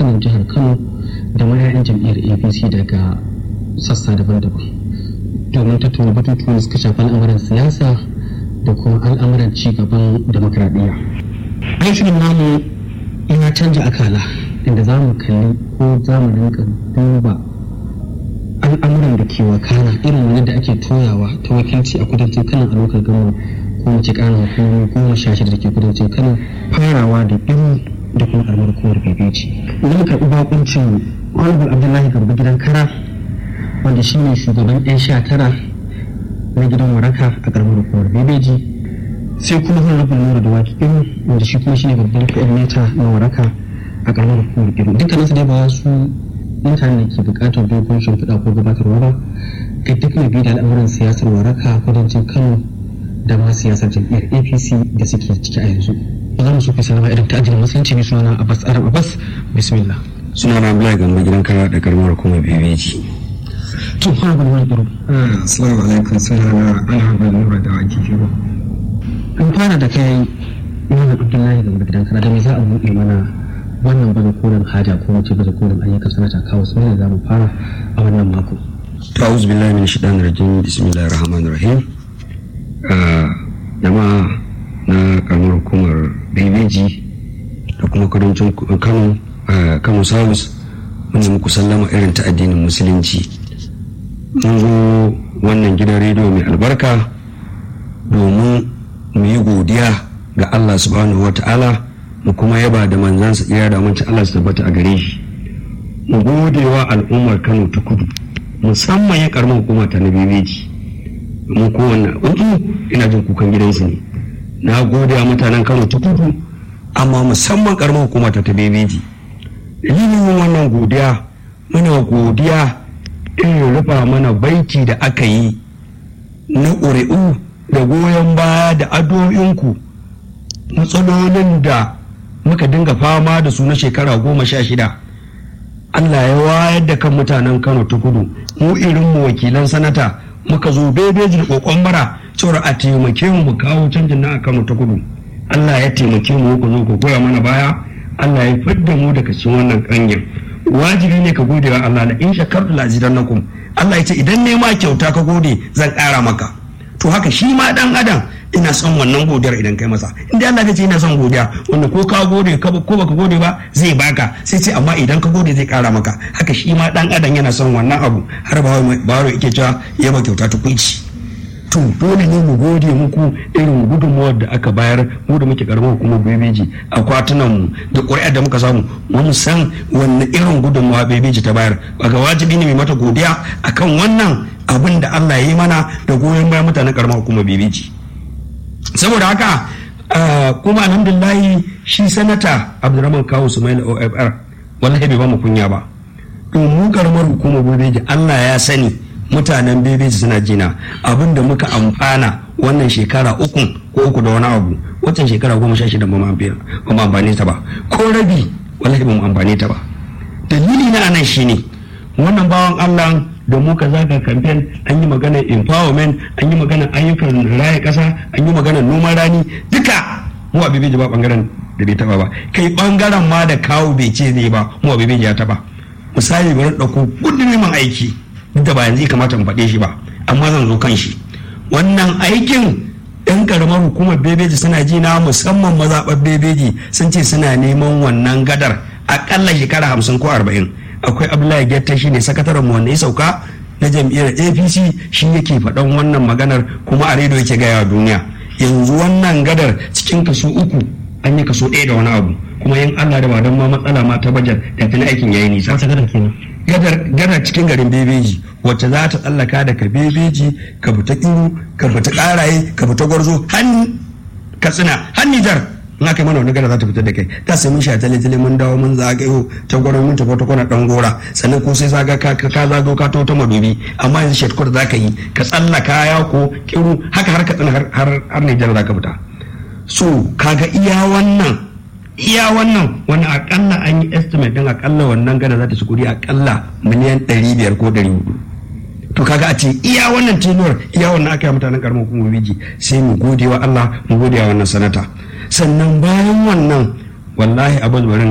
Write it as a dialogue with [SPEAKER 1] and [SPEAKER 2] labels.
[SPEAKER 1] kanan jihar kano da mayayan jam'iyyar apc daga sassa daban-daban domin tattauna batutuwan da suka shafi al'amuran siyasa da kuma al'amuran ci gaban demokradiyya aikin namu ya canja akala inda za mu kalli ko za mu rinka duba al'amuran da ke wakana irin wani da ake toyawa ta wakilci a kudancin kanan a lokacin gama ko wace ƙarin hukumomi goma sha shida da ke kudancin kano farawa da iri da kuma karamar hukumar bebeji idan mu karɓi bakuncin honorable abdullahi garba gidan kara wanda shi ne shugaban yan sha tara na gidan waraka a karamar hukumar bebeji sai kuma honorable nura da waki iri wanda shi kuma shi ne babban coordinator na waraka a karamar hukumar iri dukkaninsu dai ba su mutane da ke bukatar dogon shimfiɗa ko gabatarwa ba ga duk mai biyu da al'amuran siyasar waraka kudancin kano da ma siyasar jam'iyyar apc da suke ciki a yanzu ba za mu so kai salama irin ta ajiyar musulunci ne sunana abbas arab abbas bismillah
[SPEAKER 2] sunana abdullahi gamba gidan kara da karamar hukumar bebeji
[SPEAKER 1] to fara gwada wani kiro
[SPEAKER 3] assalamu alaikum sunana alhabar nura da waki kiro
[SPEAKER 1] in fara da kai malam abdullahi gamba gidan kara da me za a buɗe mana wannan bane kolin haja ko mace bane kolin ayyukan sanata kawo su ne za mu fara a wannan mako
[SPEAKER 2] ta'uz billahi min shaitanir rajim bismillahir rahmanir rahim jama'a na karamar hukumar bebeji da kuma kudancin kano kano south wanda muku sallama irin ta addinin musulunci mun zo wannan gidan rediyo mai albarka domin mu yi godiya ga allah subhanahu wa ta'ala mu kuma yaba da manzansa iya da wancan Allah su tabbata a gare shi mu gode wa al'ummar Kano ta kudu musamman ya karamar hukuma ta na bebeji mu kowanne uku ina jin kukan gidansu ne na gode wa mutanen Kano ta kudu amma musamman karamar hukuma ta ta bebeji dalilin wannan godiya muna godiya irin rufa mana baiti da aka yi na ƙuri'u da goyon baya da addu'o'inku matsalolin da muka dinga fama da su na shekara goma sha shida Allah ya wayar da kan mutanen Kano ta kudu mu irin mu wakilan sanata muka zo bebeji da kokon bara cewar a taimake mu mu kawo canjin na a Kano ta kudu Allah ya taimake mu ku zo ku goya mana baya Allah ya fidda mu daga cikin wannan kangin wajibi ne ka gode wa Allah la in shakartu la azidannakum Allah ya ce idan ne ma kyauta ka gode zan ƙara maka to haka shi ma dan adam ina son wannan godiyar idan kai masa inda Allah ya ce ina son godiya wanda ko ka gode ko baka gode ba zai baka sai ce amma idan ka gode zai kara maka haka shi ma dan adam yana son wannan abu har ba baro yake cewa ya ba kyauta tukunci to dole ne mu gode muku irin gudunmuwar da aka bayar mu da muke karamar hukumar bebeji akwatunan mu da ƙuri'ar da muka samu mun san wanne irin gudunmuwa bebeji ta bayar ga wajibi ne mai mata godiya akan wannan abin da Allah ya yi mana da goyon bayan mutanen karamar hukumar bebeji saboda haka kuma alhamdulillahi shi sanata abdurrahman kawo sumail ofr wallahi bai ba mu kunya ba mu karamar hukumar bebeji Allah ya sani mutanen bebeji suna jina abin da muka amfana wannan shekara uku ko uku da wani abu wancan shekara goma sha shida ba mu amfani ta ba ko rabi wallahi ba mu amfani ta ba dalili na anan shine wannan bawan Allah da muka zaga kamfen an yi magana empowerment an yi magana ayyukan raya kasa an yi magana noman rani duka mu a bebeji ba bangaren da bai taba ba kai bangaren ma da kawo bai ce zai ba mu a bebeji ya taba misali bari ɗauko gudun neman aiki duk da ba yanzu kamata mu faɗe shi ba amma zan zo kan shi wannan aikin yan karamar hukumar bebeji suna ji na musamman mazaɓar bebeji sun ce suna neman wannan gadar akalla shekara hamsin ko arba'in akwai abdullahi getta shi ne sakataren mu wanda ya sauka na jam'iyyar apc shi yake faɗan wannan maganar kuma a rediyo yake gaya duniya yanzu wannan gadar cikin kaso uku an yi kaso ɗaya da wani abu kuma yin allah da ba don ma matsala ma ta bajar da tuni aikin yayi nisa
[SPEAKER 1] gadar kenan
[SPEAKER 2] gadar cikin garin bebeji wacce za ta tsallaka daga bebeji ka fita iru ka fita karaye ka fita gwarzo har katsina har nijar in aka yi mana wani gada za ta fitar da kai ta sai mun sha tale tale mun dawo mun zagayo ta gwaron mun tafi ta kwana dan gora sannan ko sai zaga ka ka zago ka ta madubi amma yanzu shortcut za ka yi ka tsallaka ya ko kiru haka har ka tsina har har Nijar za ka fita so kaga iya wannan iya wannan wani akalla an yi estimate din akalla wannan gada za ta ci kudi akalla miliyan 500 ko 400 to kaga a ce iya wannan tenuwar iya wannan aka yi mutanen karamar hukumar biji sai mu gode wa Allah mu gode wa wannan sanata sannan bayan wannan wallahi abu barin